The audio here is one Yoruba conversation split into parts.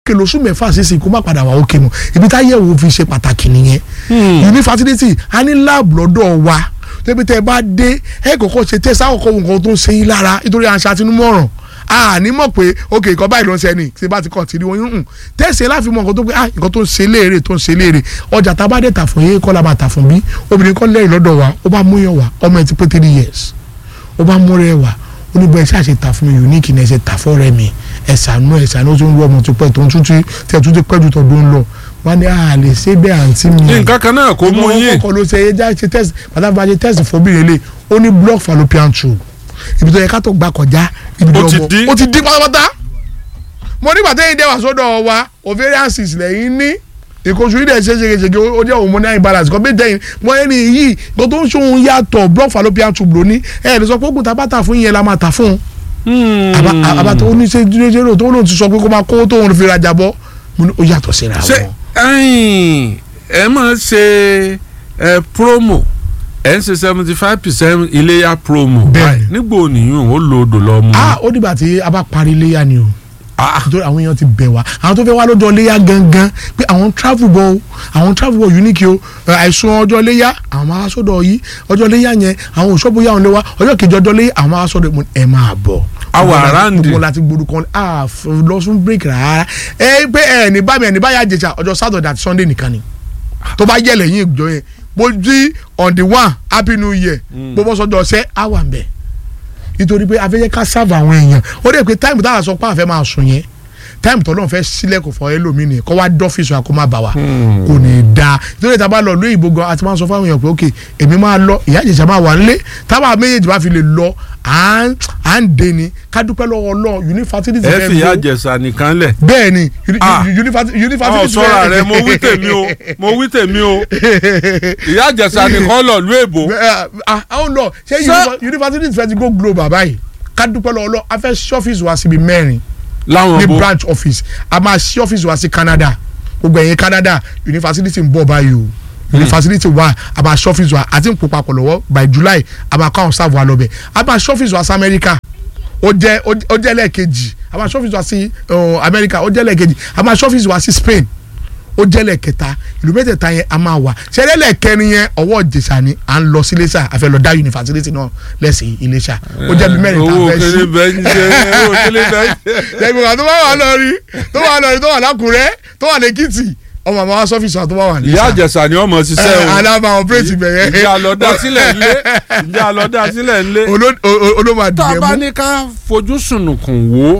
òkè lóṣù mẹ́fà sísìn kó má padà wà òkè mọ́ ibi táyẹ̀wò fi ṣe pàtàkì nìyẹn yunifásitì a ní láàbù lọ́dọ̀ wa débi tẹ́ ẹ bá dé ẹ kọ́kọ́ ṣe tẹ́ sáwọ́kọ́ wo nǹkan tó ń ṣe yín lára nítorí àṣà àtinúmọ̀ràn a ní mọ̀ pé ok nǹkan báyìí ló ń ṣe ni tí bá ti kọ̀ tí wọ́n yún tẹ̀sí láfi mọ̀ nǹkan tó pé ah nǹkan tó ń ṣe léèrè tó ń ṣe léèrè ọjà tá a bá dé tà fún yín kọ́ la bá tà fún bí obìnrin kan lẹ́yìn lọ́dọ̀ wa ó bá mú yàn wá ọmọ ẹ̀ ti pé three years ó bá mú rẹ̀ wá ó ní bọ́ ẹ ṣáà ṣe tà fún mi unique ní ẹ ṣe tà fọ́ rẹ̀ mi ẹ ṣàánú ẹ ṣàánú tó ń lu ọmọ tó pẹ́ tó ń tún tẹ́ tún ti pẹ́ ju tọdún lọ wọ́n ní a lè ṣe bẹ́ẹ̀ àǹtí mi. nǹkan kan náà kò mú yín. ọkọ ló ṣe ẹja ṣe test pàtàkì bá ṣe test fún obìnrin lè ó ní block fallopian tube ibi tó yẹ ká tó gbà kọjá ibi tó Ó ti ọmọ dí. ó ti dín pátápátá. mo nígbà tẹ́yìn dẹ́wà sọ́dọ̀ wa ovarian cyst lẹ́yìn ní ìkóṣù yìí dẹ̀ ṣe ṣègeṣège ó jẹ́ hormonal imbalance kan bí tẹ́yìn mo ẹni yìí nǹkan tó ń ṣòun yàtọ̀ block fallopian tube lóní ẹ̀ ẹ̀ lè sọ pé ògùn tá a bá tà fún yẹn la máa tà fún un àbá àbá tó ní ṣe dúró tó lóun ti sọ pé kó máa kó tóun fi rajà bọ́ mo ní ó yàtọ̀ síra ṣe wọn. ẹ̀yin ẹ máa ṣe ẹ promo ẹ ń ṣe seventy five percent iléyà promo Bẹ́ẹ̀ni. nígbà òníyàn ó lo odò lọ mu. ah ó dìgbà tí a bá parí iléyà ni o Ah. nítorí àwọn èèyàn ti bẹ̀ wá àwọn tó fẹ́ wá lọ́jọ́ iléyà gangan pé àwọn travel bọ̀ o àwọn travel bọ̀ unique o ẹ, àìsùn ọjọ́ iléyà àwọn máa sọ́dọ̀ yìí ọjọ́ iléyà yẹn àwọn òṣọ́bù yà wọn lé wa ọjọ́ kejì ọjọ́ iléyà àwọn máa sọ́dọ̀ ẹ máa bọ̀. A wà Gbogbo la- around. gbogbo láti gbórúkọ ah f- lọ fún break rárá ẹ pé ẹ ní bá mi ẹ ní bá yà jẹjà ọjọ́ Saturday àti Sunday nìkan ni tó bá yẹ lẹ́yìn ìjọ yẹn bó jí on the one happy new year bó bọ́ sọ́jọ́ ọ̀sẹ̀ á wà ń bẹ̀ nítorí pé afẹ́jẹ́ ká sáàbù àwọn èèyàn ó dẹ̀ pé táìmù táwọn sọ pé àfẹ́ máa sùn yẹn táìmù tó lọ́n fẹ́ sílẹ̀kùn fún ẹlòmíì ni kọ́ wá dọ́fíìsì wa kó má bà wá kò ní í da nítorí tá a bá lọ lóyè ìbò gan àti máa sọ fáwọn èèyàn pé ok èmi máa lọ ìyá ìjẹ̀sà máa wà nílé táwọn méjèèjì bá fi lè lọ à ń à ń dé ni ká dúpẹ́ lọ́wọ́ Ọlọ́run unifásitì ti ẹ fẹ́ fi ìyá gbó jẹ̀sà nìkan lẹ̀. bẹ́ẹ̀ ni uni- Ah. unifásitì ọ unifásitì ti sọ́ra fẹ́- rẹ mo wí tèmi o mo wí tèmi o ìyá jẹ̀sà nìkan lọ lú èbó. àwọn lọ ṣé Ṣé- unifásitì ti fẹ́ ti go global báyìí ká dúpẹ́ lọ́wọ́ Ọlọ́run a fẹ́ ṣí ọ́fíìsì wa síbi mẹ́rin láwọn ní bo branch office a máa ṣí ọ́fíìsì wa sí Canada gbogbo ẹ̀yin Canada university ń bọ̀ báyìí o university wa a máa ṣí ọ́fíìsì wa àti ń kó papọ̀ lọ́wọ́ by July a máa kọ́ àwọn staff wa lọ́bẹ̀ a máa ṣí ọ́fíìsì wa sí America ó jẹ́ ó jẹ́ lẹ́ẹ̀kejì a máa ṣí ọ́fíìsì wa sí uh, America ó jẹ́ lẹ́ẹ̀kejì a máa ṣí ọ́fíìsì wa sí Spain ó jẹ́ lẹ́ẹ̀kẹta ìlú mẹ́tẹ̀ẹ̀ta yẹn a máa wà ṣẹlẹ̀ lẹ́ẹ̀kẹrin yẹn ọwọ́ ìjẹsà ni à ń lọ sí Iléṣà a fẹ́ lọ dá yunifásitì náà lẹ́sìn Iléṣà ó jẹ́ bí mẹ́rin tá a owó fẹ́ sí kele bẹ́ẹ̀ ń jẹ owó kele bẹ́ẹ̀ ń jẹ. ṣẹ́gun àti tó bá wà lọ́rí tó wà lọ́rí tó wà lákùrẹ́ tó wà lẹ́kìtì ọmọ àmọ́ wá sọ́fíìsì wa tó bá wà ní. ìyá jẹ̀sà ni ọmọ ṣiṣẹ́ o alábà ọ̀pẹ́rẹ́tì bẹ̀rẹ̀. ìjà lọ́dá sílẹ̀ ńlé ìjà lọ́dá sílẹ̀ ńlé. olóma tá a dìé bá mú. ní ká fojú sùnùkùn wò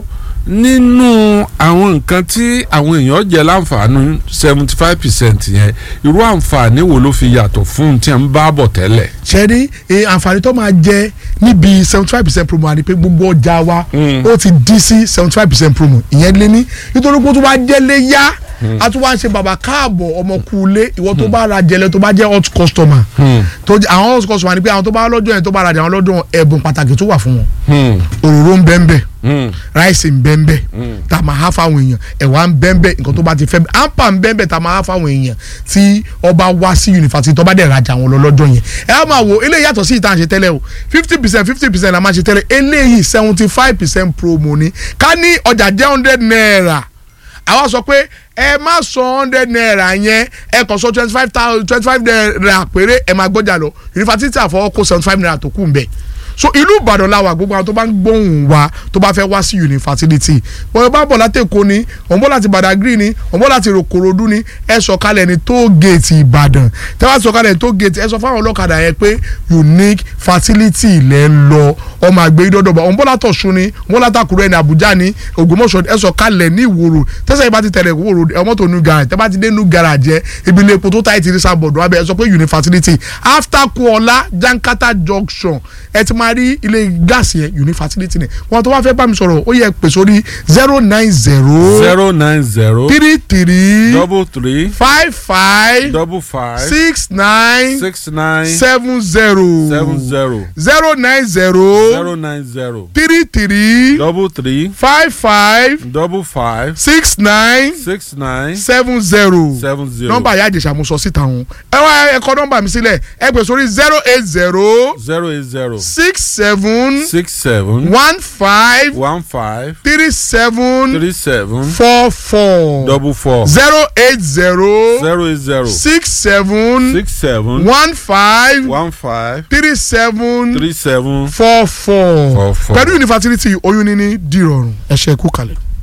nínú àwọn nǹkan tí àwọn èèyàn jẹ láǹfààní seventy five percent yẹn irú àǹfààní wo ló fi yàtọ̀ fún un tí a ń bá bọ̀ tẹ́lẹ̀. ṣẹ́rí eh, àǹfààní tó máa jẹ níbi seventy five percent promo àti pé gbogbo ọjà wa ó ti dín sí seventy five percent promo ìyẹn lé ní nítorí pé ó tún wá jẹ́lé yá a tún wá ń ṣe bàbá káàbọ̀ ọmọkùnlé ìwọ tó bá ra jẹlẹ tó bá jẹ́ hot customer tó jẹ́- àwọn hot customer ni pé àwọn tó bá lọ́jọ́ yẹn tó bá ra àwọn lọ́dún ẹ̀bùn pàtàkì tó wà fún wọn òróró ń bẹ́ẹ̀ bẹ́ẹ̀ ráìsì ń bẹ́ẹ̀ bẹ́ẹ̀ tá a máa há fáwọn èèyàn ẹ̀wà ń bẹ́ẹ̀ bẹ́ẹ̀ nǹkan tó bá ti fẹ́ bẹ́ẹ̀ àǹpà ń bẹ́ẹ̀ bẹ́ẹ̀ tá a máa há fáwọn èèyàn tí ọba wá sí yunifásitì tó bá dẹ̀ rajà wọn lọ lọ́jọ́ yẹn ẹ á máa wo eléyìí yàtọ̀ sí ìta à ń ṣe tẹ́lẹ̀ o fifty percent fifty percent la máa ṣe tẹ́lẹ̀ eléyìí seventy five percent promo ni ká ní ọjà jẹ́ hundred naira àwa sọ pé ẹ má sọ hundred naira yẹn ẹ kàn sọ twenty five thousand twenty five naira péré ẹ máa gbọ́jà lọ yunifásitì àfọwọ́kọ seventy five naira tó kù ń bẹ̀ so ìlú ìbàdàn la wà gbogbo àwọn tó bá ń gbóhùn wa tó bá fẹ́ wá sí yunifásitì bọ́ọ̀ bá bọ̀ láti èkó ni òun bọ̀ láti badagry ni òun bọ̀ láti rògbòròdú ni ẹ sọ̀kalẹ̀ ní tóògèètì ìbàdàn tẹ́ wá sọ̀kalẹ̀ ní tóògèètì ẹ sọ fáwọn ọlọ́kadà yẹn pé unique facility ilẹ̀ ń lọ ọmọ àgbẹ̀ ìdọ́dọ̀bà òun bọ̀ látọ̀ sun ni òun bọ̀ látàkùrẹ́ ní àbújá ni ògbómọ̀ṣọ́ ẹ sọ̀kalẹ̀ ní ìwòrò tẹ́sẹ̀ yìí bá ti tẹ̀lé ìwòrò ọmọ tó nu garage tẹ́ bá ti dé nu garage yẹn ibi ilé epo tó táyì ti rí sábọ̀dọ̀ abẹ́ ẹ sọ pé unique facility after kuola jankata junction ẹ ti máa rí ilé gáàsì yẹn unique facility ni wọn tó wá fẹ́ bá mi sọ̀rọ̀ ó yẹ pè sórí zero nine zero zero nine zero three three double three five five double five six nine six nine seven zero seven zero zero nine zero zero nine zero three three double three five five double five six nine six nine seven zero seven zero nọ́mbà ìyá àjẹsà mo sọ síta wọn ẹ wá ẹ kọ nọ́mbà mi sílẹ̀ ẹ pè sórí zero eight zero zero eight zero six six seven six seven one five one five three seven three seven four four double four zero eight zero zero eight zero six seven six seven one five one five three seven three seven four four Four four. pẹ̀lú infertility oyún níní dìrọ̀rùn ẹ ṣé kú kalẹ̀.